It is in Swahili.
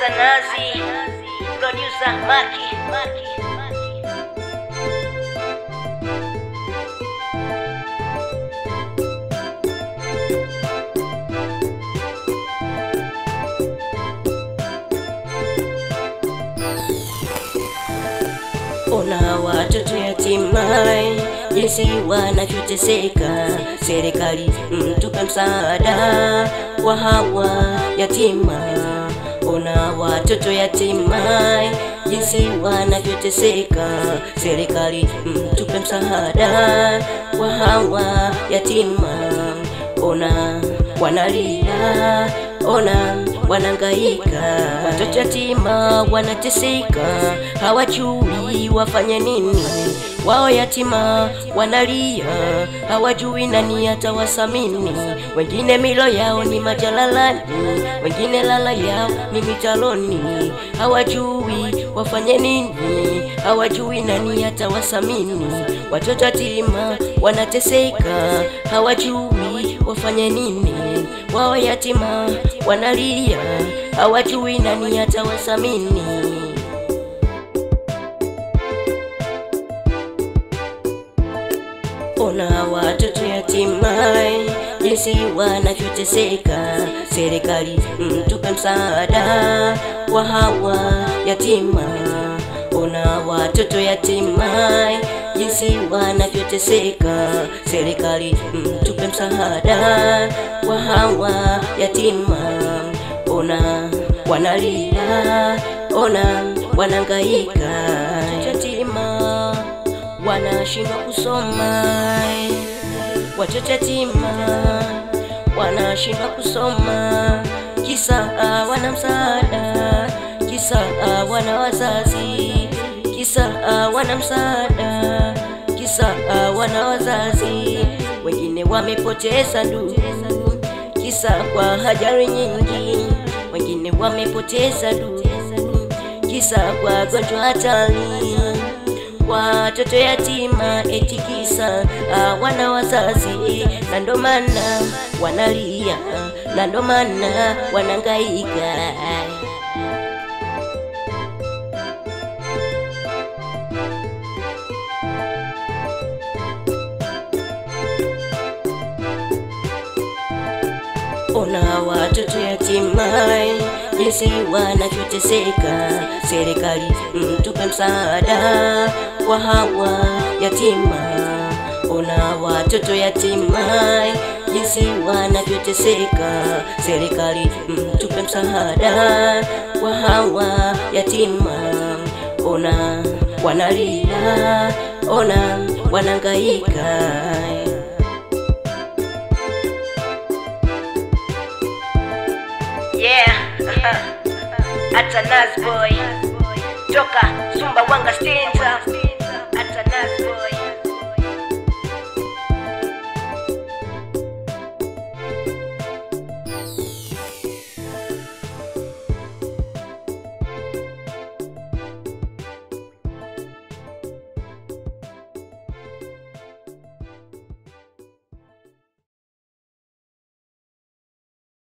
Atanazi, producer Maki. Ona watoto yatima jinsi wanavyoteseka, serikali mtupe msaada wa hawa yatima. Ona watoto yatima jinsi wanavyoteseka, serikali mtupe msaada wa hawa yatima. Ona wanalia, ona wanangaika, watoto yatima wanateseka, hawajui wafanye nini. Wao yatima wanalia, hawajui nani atawasamini. Wengine milo yao ni majalalani, wengine lala yao ni mitaloni, hawajui wafanye nini, hawajui nani atawasamini. Watoto yatima wanateseka, hawajui wafanye nini. Wao yatima wanalia, hawajui nani atawasamini. Ona watoto yatima jinsi wanavyoteseka, serikali mtupe msaada wa hawa yatima. Ona watoto yatima jinsi wanavyoteseka, serikali mtupe msaada wa hawa yatima. Ona wanalia, ona wanangaika, yatima wanashindwa kusoma, watoto yatima wanashindwa kusoma, kisa wana msaada, kisa wana wazazi, kisa wana msaada, kisa wana wazazi. Wengine wamepoteza ndugu, kisa kwa ajali nyingi, wengine wamepoteza ndugu, kisa kwa gonjwa hatari watoto yatima eti kisa wana wazazi, na ndo maana wanalia, na ndo maana wanangaika. Ona watoto yatima jinsi wanavyoteseka, serikali mtupe msaada wa hawa yatima. Ona watoto yatima jinsi wanavyoteseka, serikali mtupe msaada wa hawa yatima. Ona wanalia, ona wanangaika. Yeah, Atanazi boy toka Sumbawanga State